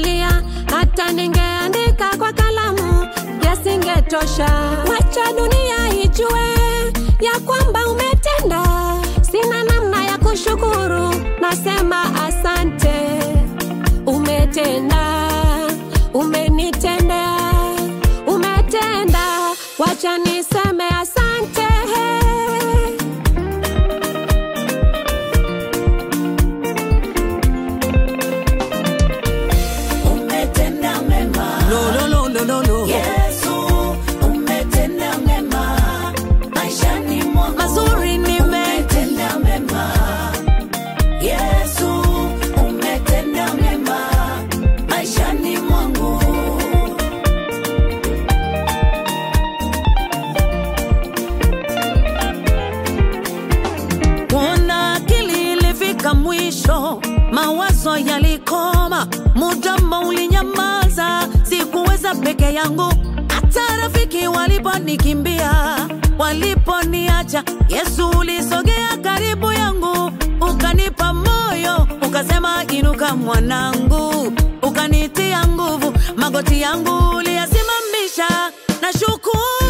ningelia, hata ningeandika kwa kalamu yasingetosha. Wacha dunia ijue ya kwamba umetenda, sina namna ya kushukuru, nasema asante. Umetenda, umenitendea, umetenda, wacha niseme asante. Umetenda mema. No, no, no, no, no, no. Yesu, umetenda mema. Maishani mwangu. Mazuri nime Umetenda mema. Yesu, umetenda mema. Maishani mwangu. kuona akili ilifika mwisho, mawazo yalikoma, mudomo ulinyamaza, sikuweza peke yangu. Hata rafiki waliponikimbia, waliponiacha, Yesu ulisogea karibu yangu, ukanipa moyo, ukasema inuka mwanangu, ukanitia nguvu, magoti yangu uliyasimamisha, na shukuru